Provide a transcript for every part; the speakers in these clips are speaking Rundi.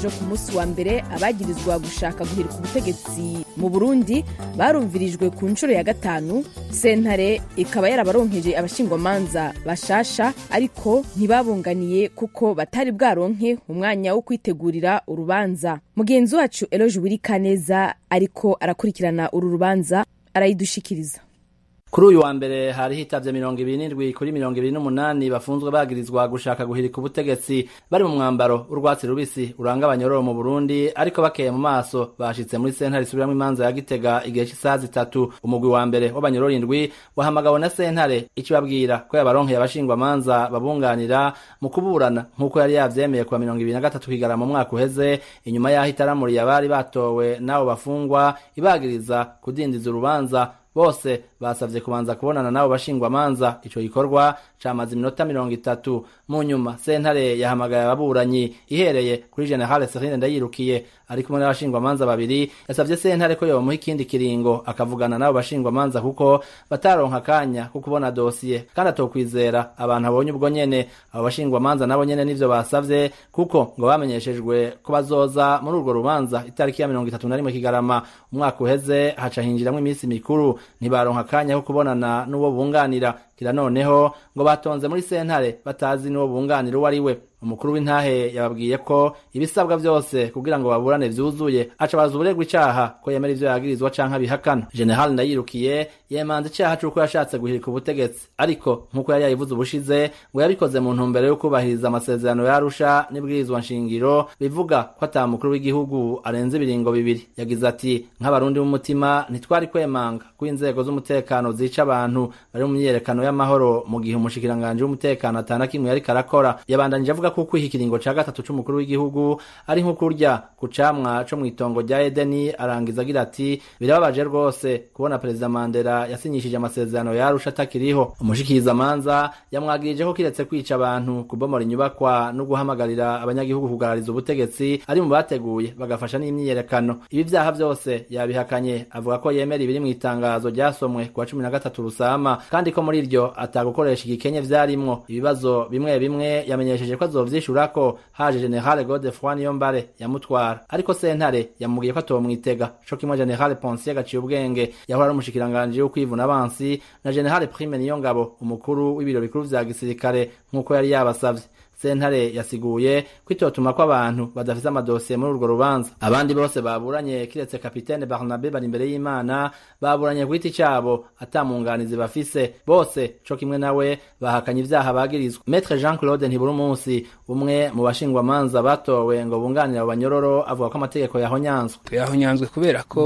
ejo ku munsi wa mbere abagirizwa gushaka guhirika ubutegetsi mu burundi barumvirijwe ku nshuro ya gatanu sentare ikaba yarabaronkeje abashingwamanza bashasha ariko ntibabunganiye kuko batari bwaronke umwanya wo kwitegurira urubanza mugenzi wacu eloge wirikaneza ariko arakurikirana uru rubanza arayidushikiriza kuri uyu wa mbere hari hitavye mirongo ibiri n'indwi kuri mirongo ibiri n'umunani bafunzwe bagirizwa gushaka guhirika ubutegetsi bari mu mwambaro w'urwatsi rubisi uranga abanyororo mu burundi ariko bakeye mu maso bashitse muri sentare isubiramwo imanza ya gitega igihe c'isaha zitatu umugwi wa mbere w'abanyororo indwi wahamagawe na sentare ikibabwira ko yabaronkeye abashingwamanza babunganira mu kuburana nk'uko yari yavyemeye kuwa mirongo ibiri na gatatu kigarama mu mwaka uheze inyuma y'aho itaramuriye abari batowe n'abo bafungwa ibagiriza kudindiza urubanza bose basavye kubanza kubonana nabo bashingwamanza ico gikorwa camaze iminota mirongo itatu mu nyuma sentare yahamagaye ababuranyi ihereye kuri generale serine ndayirukiye ari kumwe n'abashingwamanza babiri yasavye sentare ko yomuha ikindi kiringo akavugana n'abo bashingwamanza kuko bataronka akanya ko kubona dosiye kandi atokwizera abantu abonye ubwo nyene abo bashingwamanza nabo nyene nivyo basavye kuko ngo bamenyeshejwe ko bazoza muri urwo rubanza itariki ya mirongo itatu na rimwe kigarama umwaka uheze haca hinjiramwo iminsi mikuru ntibaronka akanya ko kubonana n'uwo bunganira kira noneho ngo batonze muri sentare batazi n'uwo bunganira uwo ari we umukuru w'intahe yababwiye ko ibisabwa vyose kugira ngo baburane vyuzuye aca baza uburegwa icaha ko yemera ivyo yagirizwa canke abihakana general ndayirukiye yemanze icaha c'uko yashatse guhirika ubutegetsi ariko nk'uko yari yayivuze ubushize ngo yabikoze mu ntumbero yo kubahiriza amasezerano yarusha n'ibwirizwa nshingiro bivuga ko ata mukuru w'igihugu arenze ibiringo bibiri yagize ati nk'abarundi b'umutima ntitwari kwemanga ko inzego z'umutekano zica abantu bari mu myiyerekano y'amahoro mu gihe umushikiranganji w'umutekano atana kimwe yariko arakora yabandanije avuga ko kwiha ikiringo ca gatatu c'umukuru w'igihugu ari nko kurya ku camwa co mw'itongo rya edeni arangiza agira ati birababaje rwose kubona perezida mandela yasinyishije amasezerano yarusha atakiriho umushikirizamanza yamwagirije ko kiretse kwica abantu kubomora inyubakwa no guhamagarira abanyagihugu kugarariza ubutegetsi ari mu bateguye bagafasha n'imyiyerekano ibi vyaha vyose yabihakanye avuga ko yemera ibiri mw'itangazo ryasomwe kuwa cumi na gatatu rusama kandi ko muri iryo atagukoresha igikenye vyarimwo ibibazo bimwe bimwe yamenyesheje ko azovyishurako haje generale godefroi niyombare yamutwara ariko sentare yamubwiye ko atomwitega co kimwe generale ponsier gaciye ubwenge yahora ari umushikiranganji w'ukwivuna abansi na generale prime niyo ngabo umukuru w'ibiro bikuru vya gisirikare nk'uko yari yabasavye sentare yasiguye ko itotuma ko abantu badafise amadosiye muri urwo rubanza abandi bose baburanye kiretse kapitene barnabe bari imbere y'imana baburanye ku giti cabo atamunganizi bafise bose co kimwe nawe bahakanye ivyaha bagirizwa metre jean claude ntibura umunsi umwe mu bashingwamanza batowe ngo bunganire abo banyororo avuga ko amategeko yahonyanzwe yahonyanzwe kubera ko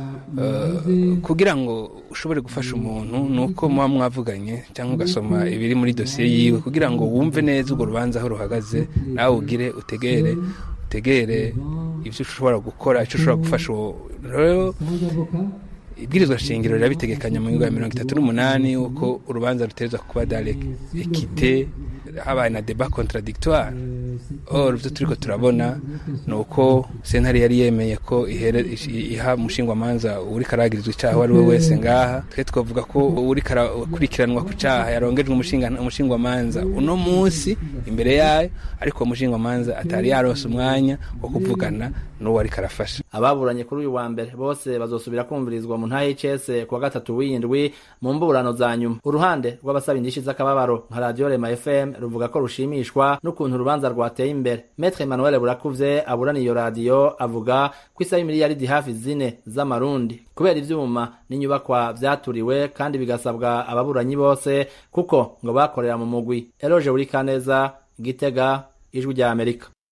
uh, kugira ngo ushobore gufasha umuntu nuko muba mwavuganye cyangwa ugasoma ibiri muri dosiye yiwe kugira ngo wumve neza urwo rubanza aho ruhagaze nawe ugire utegere utegere ibyo ushobora gukora icyo ushobora gufasha uwo rero ibwirizwa shingiro rirabitegekanya mu ngingo ya mirongo itatu n'umunani uko urubanza ruterezwa kuba dare ekite habaye na deba contradictoire or ibyo turiko turabona ni uko sentare yari yemeye ko iha umushingwamanza uri karagirizwa icaha uwo ari we wese ngaha twe twavuga ko uri karakurikiranwa ku caha yarongejwe umushingwamanza uno munsi imbere yayo ariko uwo mushingwamanza atari yaronse umwanya wo kuvugana n'uwo ariko arafasha ababuranye kuri uyu wa mbere bose bazosubira kumvirizwa mu ntahe y'icese kuwa gatatu w'indwi mu mburano za nyuma uruhande rw'abasaba indishi z'akababaro nka radiyo rema fm ruvuga ko rushimishwa n'ukuntu urubanza rwateye imbere metre emmanuel burakuze aburana iyo radiyo avuga ko isaba imiliyaridi hafi zine z'amarundi kubera ivyuma n'inyubakwa vyaturiwe kandi bigasabwa ababuranyi bose kuko ngo bakorera mu mugwi eroje buri kaneza gitega ijwi rya amerika